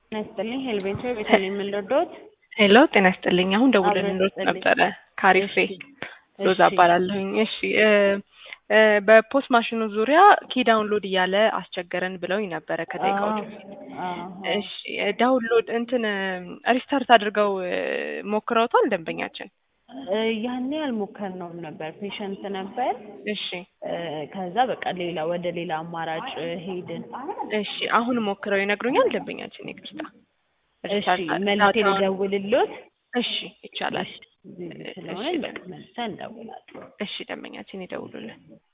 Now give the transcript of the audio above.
ጤና ይስጥልኝ ሄልቤንቶ ቤተል የምንረዳዎት ሄሎ ጤና ይስጥልኝ። አሁን ደውለን አብረን እንሮጥ ይስጥልኝ። ነበረ ካሪፌ ሎዛ እሺ። እባላለሁኝ። እሺ እ እ በፖስት ማሽኑ ዙሪያ ኪ ዳውንሎድ እያለ አስቸገረን ብለውኝ ነበረ ከደቂቃዎች በፊት። እሺ ዳውንሎድ እንትን ሪስታርት አድርገው እ ሞክረውታል ደንበኛችን? ያኔ አልሞከርነውም ነበር ፔሸንት ነበር እሺ እ ከዛ በቃ ሌላ ወደ ሌላ አማራጭ ሄድን። እሺ አሁን ሞክረው ይነግሩኛል ደንበኛችን? ይቅርታ እሺ ሪስታርት መልሴ ዳታውን- ልደውልሎት እሺ ይቻላል። ስለሆነ እሺ። መልሰን እንደውላለን። እሺ ደንበኛችን ይደውሉልን።